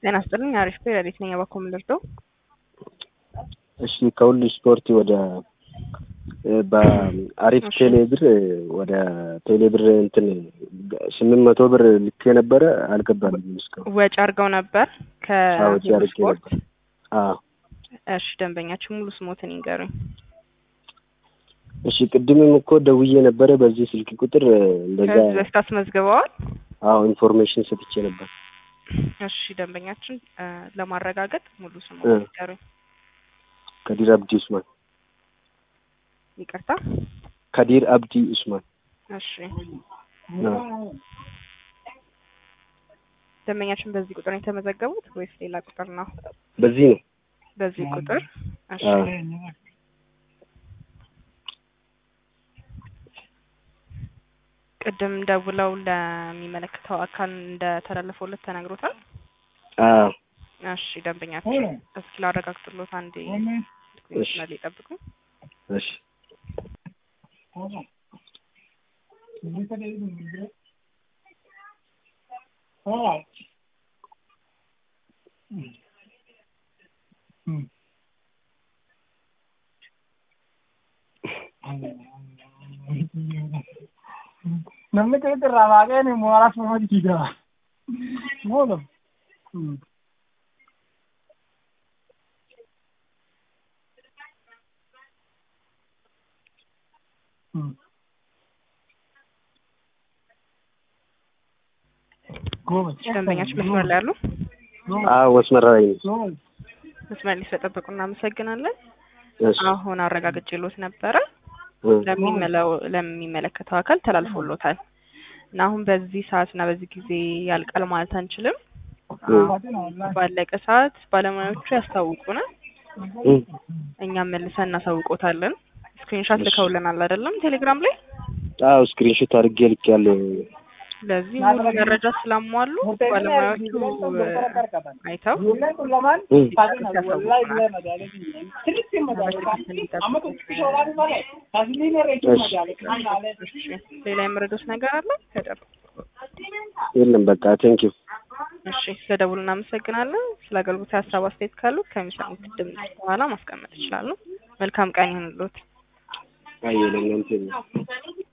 ጤና ይስጥልኝ። አሪፍ ፔሪዮዲክ ነኝ። የበኩ ምልርዶ እሺ ከሁሉ ስፖርት ወደ በአሪፍ ቴሌ ብር ወደ ቴሌ ብር እንትን ስምንት መቶ ብር ልክ የነበረ አልገባልኝም እስካሁን። ወጪ አድርገው ነበር ወጪ ከሁሉ አድርጌ ስፖርት። ነበር። አዎ እሺ ደንበኛችን ሙሉ ስሞትን ይንገሩኝ። እሺ ቅድምም እኮ ደውዬ ነበረ በዚህ ስልክ ቁጥር እንደዛ ከዚህ በፊት አስመዝግበዋል። አዎ ኢንፎርሜሽን ሰጥቼ ነበር። እሺ ደንበኛችን እ ለማረጋገጥ ሙሉ እ ስሞትን ይንገሩኝ። ከዲር አብዲ ኡስማን ይቅርታ። ከዲር አብዲ ኡስማን እሺ አዎ። ደንበኛችን በዚህ ቁጥር ነው የተመዘገቡት ወይስ ሌላ ቁጥር ነው? በዚህ ነው። በዚህ ቁጥር እሺ አዎ። ቅድም ደውለው ለሚመለከተው አካል እንደተላለፈለት ተነግሮታል። አዎ እሺ ደንበኛችን እስኪ ላረጋግጥሎት አንዴ እሺ መስመር ላይ ይጠብቁ። እሺ namni keessatti irraa baaqeen mooraa suma jijjiigaa moola እሺ ደንበኛችን መስመር ላይ ያሉ አዎ መስመር ላይ ነኝ። መስመር ላይ ስለጠበቁ እናመሰግናለን። እሺ አሁን አረጋግጬሎት ነበረ እ ለሚመለው ለሚመለከተው አካል ተላልፎሎታል እና አሁን በዚህ ሰዓት እና በዚህ ጊዜ ያልቃል ማለት አንችልም። ባለቀ ሰዓት ባለሙያዎቹ ያስታውቁናል። እ እኛም መልሰን እናሳውቆታለን። ስክሪንሻት እሺ። ልከውልናል አይደለም ቴሌግራም ላይ። አዎ ስክሪንሾት አድርጌ ልኬያለሁ። ስለዚህ ሙሉ መረጃ ስላሟሉ ባለሙያዎቹ እ አይተው እ እሺ፣ ሌላ የምረዶት ነገር አለ ከደር የለም በቃ ቴንኪው። እሺ ስለደውሉ እናመሰግናለን። ስለ አገልግሎት ሀሳብ አስተያየት ካሉ ከሚሰሙት ድምጽ በኋላ ማስቀመጥ ይችላሉ። መልካም ቀን ይሁንልዎት። አየህ ለእናንተ